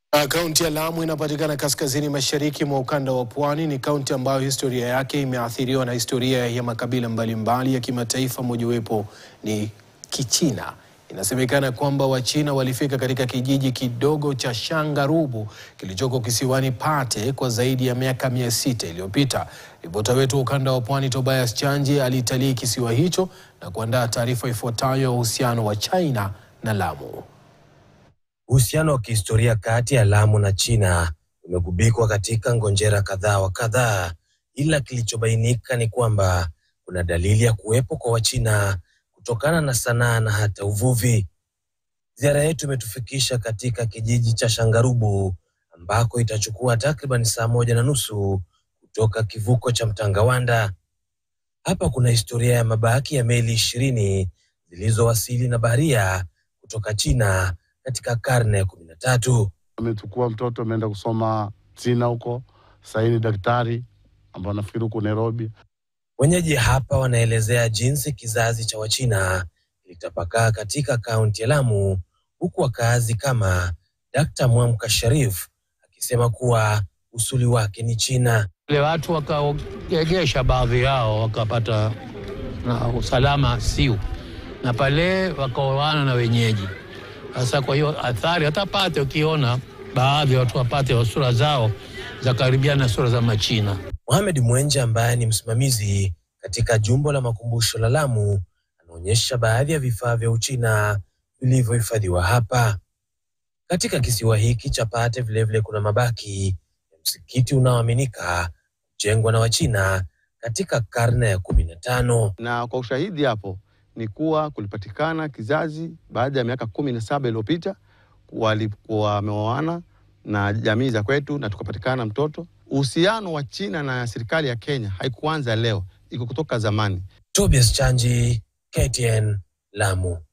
Kaunti ya Lamu inapatikana kaskazini mashariki mwa ukanda wa pwani. Ni kaunti ambayo historia yake imeathiriwa na historia ya makabila mbalimbali ya kimataifa, mojawapo ni Kichina. Inasemekana kwamba Wachina walifika katika kijiji kidogo cha Shangarubu kilichoko kisiwani Pate kwa zaidi ya miaka mia sita iliyopita. Ripota wetu wa ukanda wa pwani Tobias Chanji alitalii kisiwa hicho na kuandaa taarifa ifuatayo ya uhusiano wa China na Lamu. Uhusiano wa kihistoria kati ya Lamu na China umegubikwa katika ngonjera kadhaa wa kadhaa, ila kilichobainika ni kwamba kuna dalili ya kuwepo kwa Wachina kutokana na sanaa na hata uvuvi. Ziara yetu imetufikisha katika kijiji cha Shangarubu ambako itachukua takriban saa moja na nusu kutoka kivuko cha Mtangawanda. Hapa kuna historia ya mabaki ya meli ishirini zilizowasili na baharia kutoka China katika karne ya kumi na tatu. Amechukua mtoto ameenda kusoma China huko, sasa ni daktari ambao nafikiri huko Nairobi. Wenyeji hapa wanaelezea jinsi kizazi cha Wachina kilitapakaa katika kaunti ya Lamu, huku wakaazi kama Dkt. Mwamka Sharif akisema kuwa usuli wake ni China. Wale watu wakaegesha baadhi yao wakapata na usalama siu, na pale wakaoana na wenyeji. Sasa kwa hiyo athari hata Pate, ukiona baadhi ya watu wapate wa sura zao za karibiana na sura za Machina. Mohamed Mwenje ambaye ni msimamizi katika jumba la makumbusho la Lamu anaonyesha baadhi ya vifaa vya Uchina vilivyohifadhiwa hapa. Katika kisiwa hiki cha Pate vilevile kuna mabaki ya msikiti unaoaminika kujengwa na Wachina katika karne ya kumi na tano. Na kwa ushahidi hapo ni kuwa kulipatikana kizazi baada ya miaka kumi na saba iliyopita walikuwa wameoana na jamii za kwetu na tukapatikana mtoto. Uhusiano wa China na serikali ya Kenya haikuanza leo, iko kutoka zamani. Tobias Chanji, KTN, Lamu.